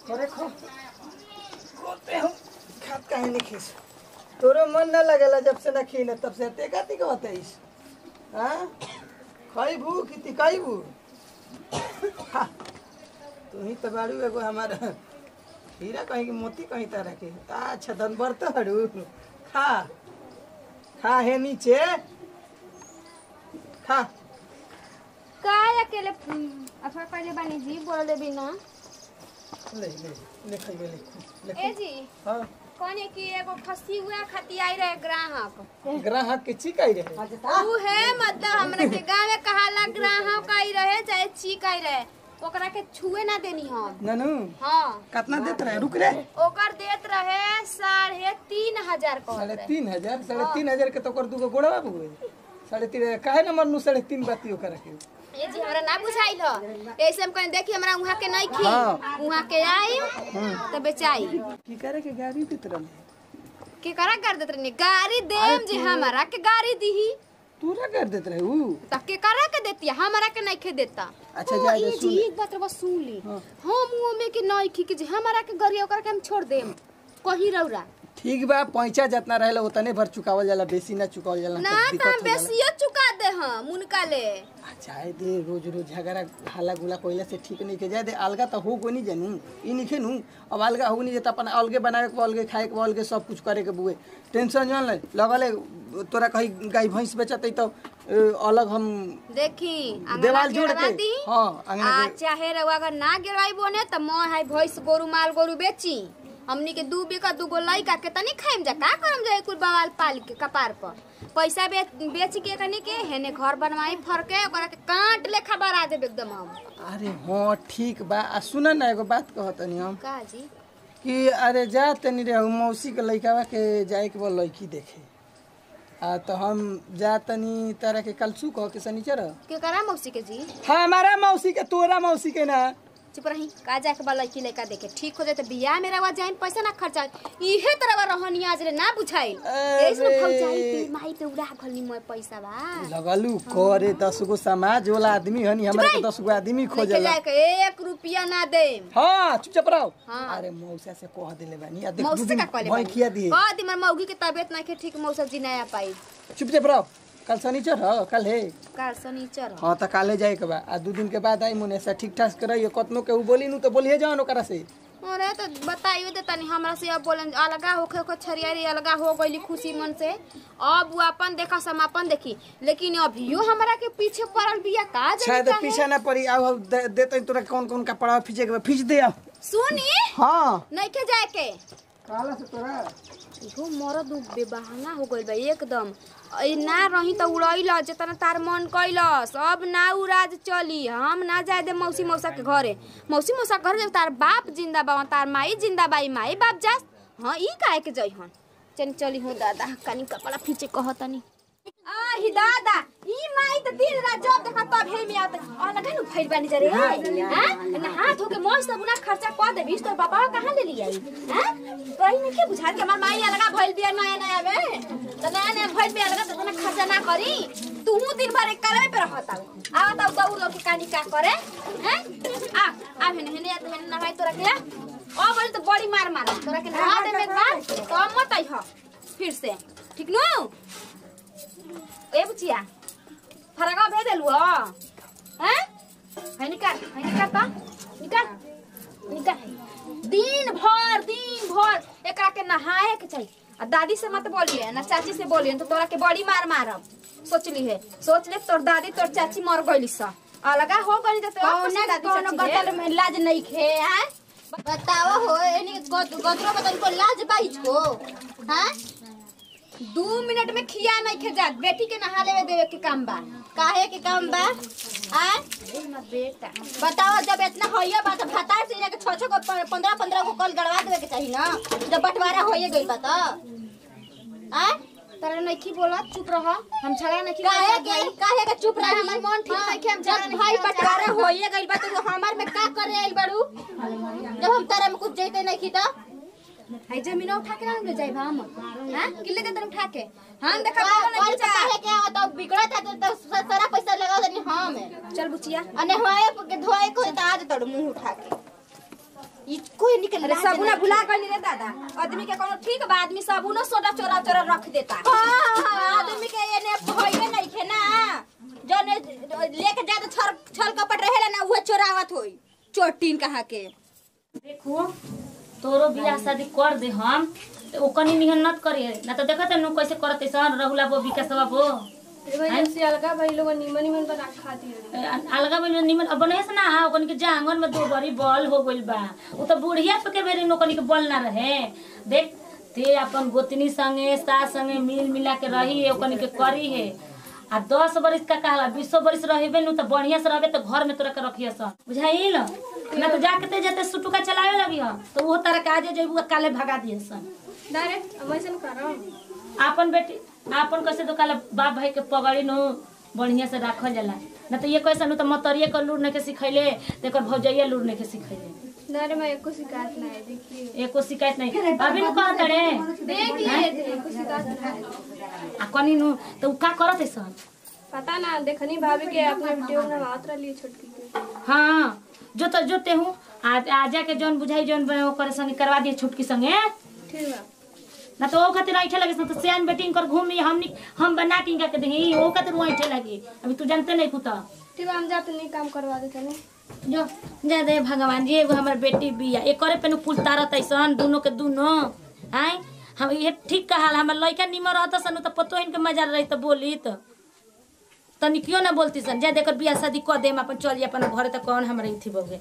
अरे खो खोते हम खात काहे नहीं खीस तोरो मन न लगेला जब से न खीने तब से ते का ती कहतेइस हां खाइबू कि ती खाइबू खा तू ही तो बाड़ू एगो हमारा हीरा कहीं कि मोती कहीं तरह के अच्छा धन बरत हड़ू खा खा है नीचे खा काय अकेले अथवा पहले बानी जी बोल देबी ना ले ले ले खाइबे ले ले ए जी हाँ कौन है कि एगो फंसी हुआ खती आई रहे ग्राहक ग्राहक के चिकाई रहे ऊ है मतलब हमरा के गांव में कहाला ग्राहक आई रहे चाहे चीक आई रहे ओकरा के छुए ना देनी हम ननू हाँ कितना देत रहे रुक रे ओकर देत रहे साढ़े तीन हजार साढ़े कहत रहे तीन हजार साढ़े तीन हजार के तो कर दूगो गोड़ा बाबू गए साढ़े तीन हजार काहे न मरनू साढ़े तीन बाती ओकर के ये जी हमरा ना बुझाइल ह ऐसे हम कहीं देखी हमरा वहाँ के नहीं खी हाँ। वहाँ के आई तो बेचाई की करे के गाड़ी बितरल के करा कर देत रहनी गाड़ी देम जे हमरा के गाड़ी दीही तूरा कर देत रहे ऊ त के करा के देती हमरा के नहीं खे देता अच्छा, हाँ, जा, जा, ई सुन। जी एक बात रवा सुन ली हाँ। हम मुंह में के नहीं खी के जे हमरा के गरिया ओकरा के हम छोड़ देम कहीं रौरा ठीक बा पैसा जितना रहेला उतने भर चुकावल जाला बेसी ना चुकावल जाला ना तो त दिक्कत हो जाला बेसियो चुका दे हम मुनका ले आ, जाए दे रोज रोज झगड़ा हाला गुला कोइला से ठीक नहीं के जाए दे अलगा तो हो को नहीं जानू ई नहीं खेनू अब अलगा हो नहीं जाता अपन अलगे बनावे के अलगे खाए के अलगे सब कुछ करे के बुए टेंशन जान ले लगले तोरा कहीं गाय भैंस बेचते तो ए, अलग हम देखी देवाल अंगना जोड़ गिरवा के दी हाँ अंगना आ के चाहे रवा अगर ना गिरवाई बोने त मोह है भैंस गोरु माल गोरु बेची हमनी के दू बीघा दूगो लइका के तनी खाइम जा का करम जा कुल बवाल पाल के कपार पर पैसा बेच बेच के कनी के हेने घर बनवाई फर के ओकरा के काट लेखा बरा देब एकदम हम अरे हाँ ठीक बा आ सुन ना एगो बात कहतनी हम का जी कि अरे जा तनी रे उ मौसी के लइकावा के जाए के बा लड़की देखे आ तो हम जा तनी तरह के कलसू कह के सनीचर के करा मौसी के जी हमारा मौसी के तोरा मौसी के ना चुप रही का जाके बा लड़की लड़का देखे ठीक हो जाए तो बियाह में रवा जाइन पैसा ना खर्चा इहे तरह रहनी आज रे ना बुझाइल अरे। ऐसे में भौजाई पे माई पे उड़ा घलनी मोय पैसा बा लगलू करे दस गो समाज वाला आदमी हनी हमरा के दस गो आदमी लेके खोजला जाए के एक रुपया ना दे हाँ चुपचाप रहो हाँ। अरे मौसा से कह देले बानी आ देख दू मौसी दिन का कहले भई खिया दिए कह दी मर मौगी के तबियत नहीं के ठीक मौसा जी नहीं आ पाई चुपचाप रहो कल शनिचर हो कल है कार शनिचर हाँ तो काले जाए के बा आ दू दिन के बाद आई मुने से ठीक ठाक करइए कतनो के उ बोली नु तो बोलिए जाओ ओकरा से अरे तो बताइयो दे तनी हमरा से अब बोलन अलगा होखे को छरियारी अलगा हो गईली खुशी मन से अब वो अपन देखा समापन देखी लेकिन अभियो हमरा के पीछे पड़ल बिया का शायद जनता है पीछे ना पड़ी आओ दे देते तोरा कौन कौन कपड़ा खींचे के बा खींच दे आओ सुनी हाँ नहीं के जाए के काला से तोरा इहो मरद उ बेबहाना हो गइल बा एकदम ई ना रही त उड़ैल जेतना तार मन कैलस अब ना उ राज चली हम ना जाए दे मौसी मौसा के घरे मौसी मौसा के घर जब तार बाप जिंदा बा तार माई जिंदा बा ई माई बाप जास हाँ ई काहे के जई हन चल चली हो दादा कनी कपड़ा फीचे कहतनी आही दादा ई माई त दिन रात जब देखा तब हे में आत आ लगा नु फैल बानी जरे हां ना हाथ होके मोस सब ना खर्चा क दे बीस तो पापा कहां ले लिया हां कहीं नहीं के बुझा के हमार माई लगा भइल बिया नया नया में त नया नया भइल बिया लगा त ना खर्चा ना करी तू दिन भर एक कलवे पे रहता आवत आउ दऊ लोग के कानी का करे हैं आ आ हेने हेने आ हेने ना भाई तोरा के ओ बोले तो बड़ी मार मार तोरा के नहा दे में बात तो मत आई ह फिर से ठीक नु ए बुचिया फरका भेज देलु हैं है निकाल है निकाल ता निकाल निकाल दिन भर दिन भर एकरा के नहाए के चाहिए आ दादी से मत बोलिए ना चाची से बोलिए तो तोरा के बड़ी मार मारब सोचली है सोच ले तोर दादी तोर चाची मर गइली सा अलगा हो गइली तो तोर कौनो दादी कौनो चाची है। गदर में लाज नहीं खे हैं बताओ हो एनी गद- गदरो में तनिको लाज बाइज को हैं दू मिनट में खिया नहीं खे जात बेटी के नहा लेवे देवे के काम बा काहे के काम बा हैं बेटा बताओ जब इतना होइए बा तो भतार से इनके छह छह को पंद्रह पंद्रह को कॉल गड़वा देवे के चाहिए ना जब बंटवारा होइए गइल बा तो हैं तारा नहीं की बोला चुप रह हम झगड़ा नहीं काहे के काहे के चुप रह हमार मन ठीक नहीं के हम झगड़ा जब नहीं भाई किया बंटवारा चाहते। होइए गइल बा तो हमार में का करे आइल बड़ू जब हम तारा में कुछ जइते नहीं की तो है जमीन उठा के ना ले जाए हम हां किले दे उठा के हम देखा का- बोला कॉल नहीं पे काहे के आवत अब बिगड़ा था तो तो सारा पैसा लगा देनी हम चल बुचिया अने होए के धोए को तो आज तड़ मुंह उठा के इको देखो ये निकल अरे सबुना भुला गइल रे दादा आदमी के कोनो ठीक बा आदमी सबुनो सोडा चोरा चोरा रख देता आदमी के ये ने भइए नहीं खे ना जने लेके जाते छल छल कपट रहेला ना उहे चोरावत होई चोटीन कहा के देखो तोरो बियाह शादी कर दे हम तो ओकनी निहन नत करी ना तो देखत नु कैसे करत सन रहुला बो विकासवा बो अलगा भाई लोग निमन निमन बना खाती अलगा बन निमन अब नहीं से ना ओकनी के जांगन में दो बड़ी बॉल हो गइल बा उ तो बुढ़िया पे के बेरी नोकनी के बॉल ना रहे देख ते अपन गोतनी संगे सास संगे मिल मिला के रही ओकनी के करी है आ दस बरिस का कहला बीस बरिस रहबे नु तो बढ़िया से रहबे तो घर में तोरा के रखिए सन बुझाइल ना तो जाके ते जाते सुटुका चलावे लगी हो तो वो तारा काजे जइबू काले भगा दिए सन डायरेक्ट वैसन करम आपन बेटी आपन कैसे तो काला बाप भाई के पगड़ी नु बढ़िया से राखल जाला ना तो ये कैसे नु तो मतरिए कर लूर के सिखैले तेकर भौजैया लूर के सिखैले नारे मैं एको शिकायत ना है देखिए एको शिकायत नहीं अभी नु कहत रे देख लिए थे एको शिकायत ना है आ कनी नु तो उ का करत है सन पता ना देखनी भाभी के अपना वीडियो में मात्रा लिए छोटकी के हाँ जो तो जोते हूँ आज आ जाके जौन बुझाई जौन बने ओकर संगे करवा दिए छुटकी संगे ठीक बा ना तो ओ खातिर ऐठे लगे सन तो सियान बेटिंग कर घूमी हमनी हम बना के इनका के देही ओ खातिर वो ऐठे लगी अभी तू जानते नहीं कुता ठीक बा हम जाते नहीं काम करवा देते नहीं जो जा दे भगवान जी एगो हमर बेटी बिया एकरे पे नु कुल तारत ऐसन दोनों के दोनों आय हम ये ठीक कहल हमर लइका निमर रहत सन त पतो इनके मजा रही त बोली त तनी क्यों ना बोलती सन जा देकर बियाह शादी क देम अपन चल अपन घरे त कौन हमरे इथी बगे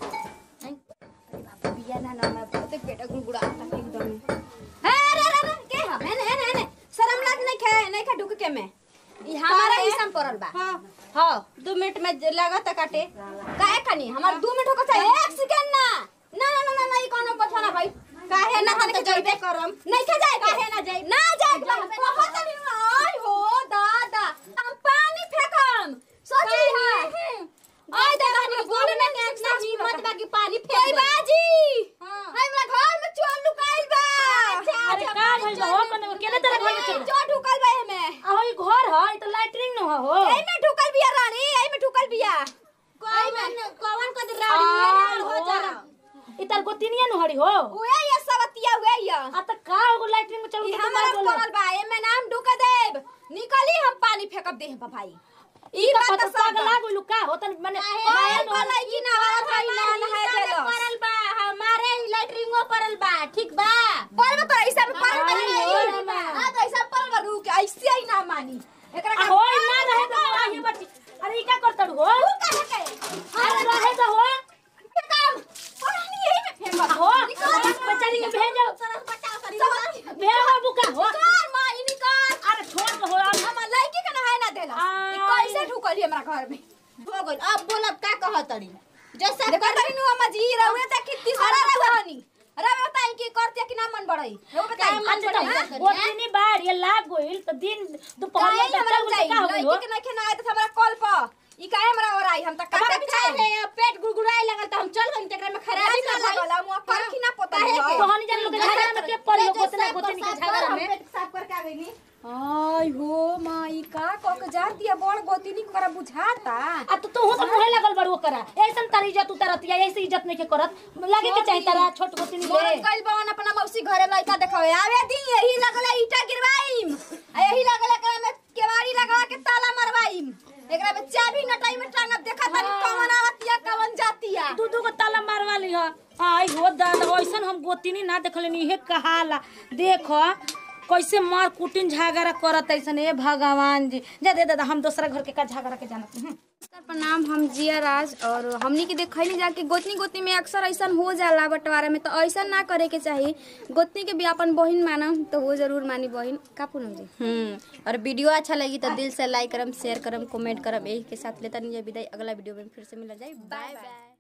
बिया ना ना मैं बहुते पेट गुड़गुड़ाता एकदम हे रे रे रे के हम ने ने ने शर्म लाज नहीं खे नहीं खे ढुक के में ई हमारा हिस्सा पड़ल बा हां हां 2 मिनट में लागत काटे काहे खानी हमार 2 मिनट होकर चाहिए एक सेकंड ना ना ना ना ना ई कोनो बचाना भाई काहे ना हम जइबे करम नहीं खे जाए काहे ना जाए ना जाए बहुत नहीं आई हो दादा हम पानी फेंकम सोची हां आई दादा हम बोले ना ना हिम्मत बाकी पानी फेंक बाजी हमरा घर में चोर लुकाइल बा अरे का भइल बा? हो कने केने तरह घर में चोर? चोर ढुकल बा एमे आ ई घर ह ई त लैट्रिन न हो एमे ढुकल बिया रानी एमे ढुकल बिया कौन कौन कद रानी आई हो हो जा ई तार गोतिनिया न हड़ी हो उए ये सबतिया हुए ये आ त का हो लैट्रिन में चल ई के हमरा मार बोले पड़ल बा एमे नाम ढुक देब निकली हम पानी फेंकब देह बा भाई ई का पता पागल आ गइलू का होतन माने ओए बोलै की ना बात है ना ना है देलो परल बा हमारे लैट्रिंगो परल बा ठीक बा पर तो ऐसा में पर आई हो रमा। हां तो ऐसा पर बा रुक ऐसे ही ना मानी एकरा आ हो ना रहे तो आही बच्ची अरे ई का करतड़ हो कहे के अरे रहे तो हो काम पानी यही में फेंक आ हो बच्चारी के भेजो सरस बचाओ सरी भेजो बुका हो कार मां ई निकाल अरे छोड़ के हो अब हम लड़की के नहाए ना देला ई आई। कैसे ढुकली हमरा घर में हो गइल अब बोल अब का कहतड़ी जैसा देखो तरी नु अम्मा जी रहुए त कितनी सारा रहनी अरे बताई की करते कि ना मन बढ़ई रहुए बताई मन अच्छा बढ़ाई। तो गोतिनी बाढ़ ये लाग गइल तो दिन दोपहर काहे में हमरा चल जाई का हो लड़की के नहीं खेना आए त हमरा कॉल पर ई काहे हमरा और आई हम त काटे हमारा बिछाए खाए है पेट गुड़गुड़ाए लगल तो हम चल गइल तेकरा में खराबी खराबी कर कर गइल लगला मुआ पर की ना पता काहे के? तो हनी जान लोग के झगड़ा में के पड़ गोतना गोतनी के झगड़ा में पेट साफ करके आ गईनी आई हो माई का क के जा दिया बड़ गोतिनी करा बुझाता आ तो तू तो मुहे लगल बड़ो करा ऐसन तारी इज्जत उतारतिया ऐसे इज्जत नहीं के करत लागे के चाही तारा छोट गोतनी मोर ले कइल बवन अपना मौसी घरे लइका देखावे आवे दी यही लगला ईटा गिरवाईम आ यही लगला एकरा में केवाड़ी लगा के ताला मरवाईम एकरा में चाबी नटाई में टांगब देखा तनी कवन आवतिया कवन जातिया दू दू को ताला मारवा ली ह आई हो दादा ऐसन हम गोतिनी ना देखले नी हे कहाला देख कैसे मार कुटिन झगड़ा करत ऐसन ए भगवान जी जा दे दादा हम दूसरा घर के का झगड़ा के जानत हूं सर प्रणाम हम जिया राज और हमनी के देखैली जाके गोतनी गोतनी में अक्सर ऐसा हो जाला बंटवारा में तो ऐसा ना करे के चाही गोतनी के भी अपन बहिन मानम तो वो जरूर मानी बहिन का पूनम जी हम्म और वीडियो अच्छा लगी तो दिल से लाइक करम शेयर करम कमेंट करम यही के साथ लेता नहीं विदाई अगला वीडियो में फिर से मिला जाए बाय बाय